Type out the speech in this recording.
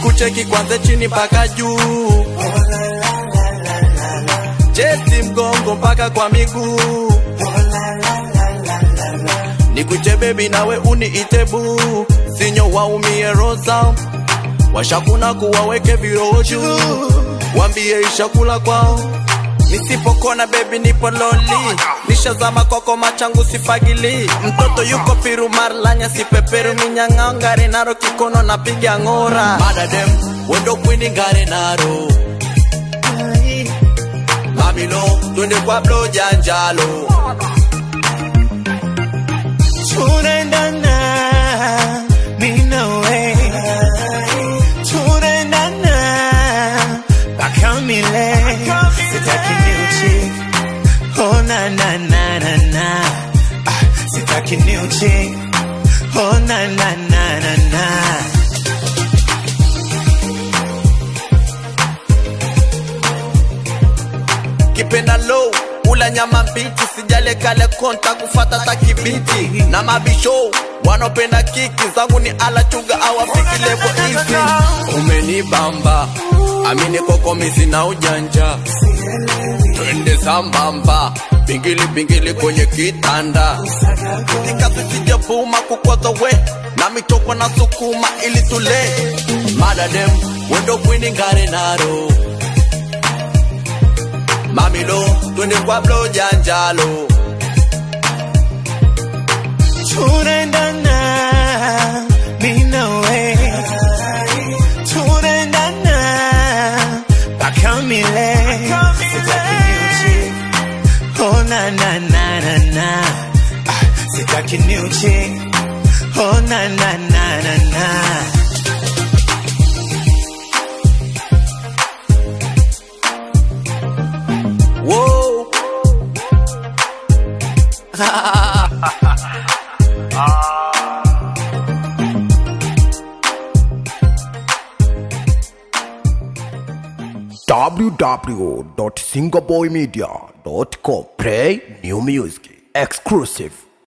nikucheki kwanza chini mpaka juu chesti mgongo mpaka kwa miguu nikuche bebi nawe uniite buu sinyo waumie rosa washakuna kuwaweke viroho juu wambie ishakula kwao nisipokona bebi nipo loli nishazama kwako machangu sifagili mtoto yuko piru marlanya sipeperu minyang'ao ngare naro kikono napiga ng'ora madadem wendo kwini ngare naro mamilo twende kwa blo janjalo tunaendana mimi na wewe tunaendana mpaka milele sitaki new chick oh na na na na na ah, sitaki new chick oh na na na na na kipenda low ula nyama mbichi sijale kale konta kufata takibiti na mabisho wanopenda kiki zangu ni ala chuga awafiki levo hizi umenibamba amini kokomisi na ujanja twende sambamba bingili bingili kwenye kitanda tikasisijabuma kukwaza we na mitoko na sukuma ili tule madadem wendo kwini ngare naro mamilo twende kwa blo janjalo tunaendana mimi na wewe tunaendana mpaka milele sitaki new chick oh na na na na na ah, sitaki new chick oh na na na na na Whoa. www.singaboymedia.com Play new music exclusive